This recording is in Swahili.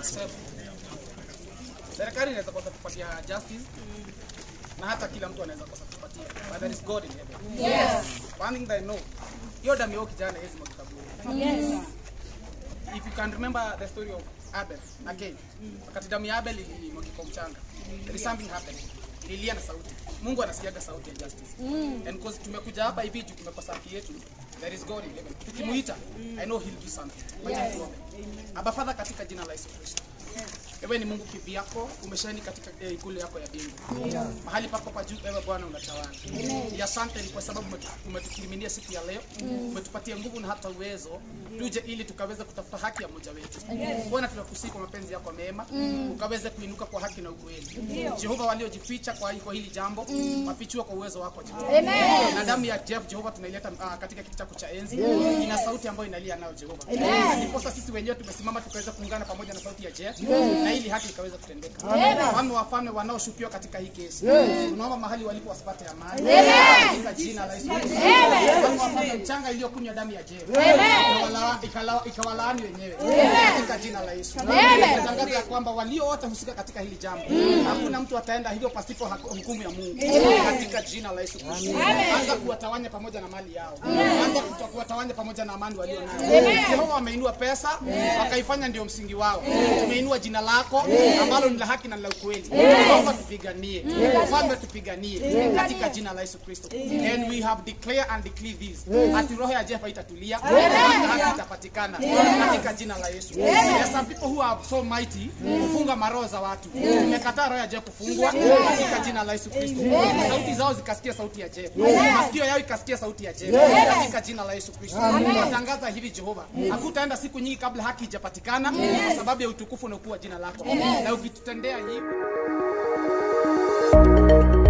accept. Serikali inaweza kosa kupatia justice na hata kila mtu anaweza kosa kupatia, but there is God in heaven. Yes. One thing that I know, hiyo damu ya huyo kijana haiwezi mwagika bure. Yes. If you can remember the story of Abel again, wakati damu ya Abel ilimwagika kwa mchanga, there is something happened. Ililia na sauti. Mungu anasikiaga sauti ya justice. And because tumekuja hapa hivi juu tumekosa haki yetu, there is God in heaven. Tukimuita, I know he'll do something. Wacha tuombe. Aba Father, katika jina la Yesu Kristo. Wewe ni Mungu kivyako, umeshani katika eh, ikulu yako ya mbingu. Mahali pako pa juu, ewe Bwana unatawala. Ni asante ni kwa sababu umetu- umetukiriminia siku ya leo, umetupatia nguvu na hata uwezo tuje ili tukaweze kutafuta haki ya mmoja wetu. Bwana, tunakusihi kwa mapenzi yako mema, ukaweze kuinuka kwa haki na ukweli. Jehova, waliojificha kwa kwa hili jambo, wafichue kwa uwezo wako Jehova. Na damu ya Jeff Jehova tunaileta ah, katika kiti chako cha enzi. Ina sauti ambayo inalia nayo Jehova. Na ndiposa sisi wenyewe tumesimama tukaweza kuungana pamoja na sauti ya Jeff na ili haki ikaweza kutendeka. Wafalme wafalme wanaoshukiwa katika hii kesi. Tunaomba mahali walipo wasipate amani. Katika jina la Yesu. Kristo. Wafalme wafalme mchanga iliyokunywa damu ya Jeff. Ikawala- ikala- Ikawalaani wenyewe. Katika jina la Yesu. Tunatangaza ya kwamba walio wote husika katika hili jambo. Hakuna mtu ataenda hivyo pasipo hak- hukumu ya Mungu. Katika jina la Yesu Kristo. Anza kuwatawanya pamoja na mali yao. Anza kuto- kuwatawanya pamoja na amani walio nayo. Jehova wameinua pesa wakaifanya ndio msingi wao. Tumeinua jina lako ambalo ni la haki na la ukweli. Naomba tupiganie. Mfalme tupiganie katika jina la Yesu Kristo. And we have declared and declare this. Ati roho ya Jeff itatulia. Haki itapatikana katika jina la Yesu. There are some people who are so mighty kufunga maroho za watu. Tumekataa roho ya Jeff kufungwa katika jina la Yesu Kristo. Sauti zao zikasikia sauti ya Jeff. Masikio yao ikasikia sauti ya Jeff katika jina la Yesu Kristo. Natangaza hivi Jehova, hakutaenda siku nyingi kabla haki ijapatikana kwa sababu ya utukufu na ukuu wa jina lako. Na ukitutendea hivi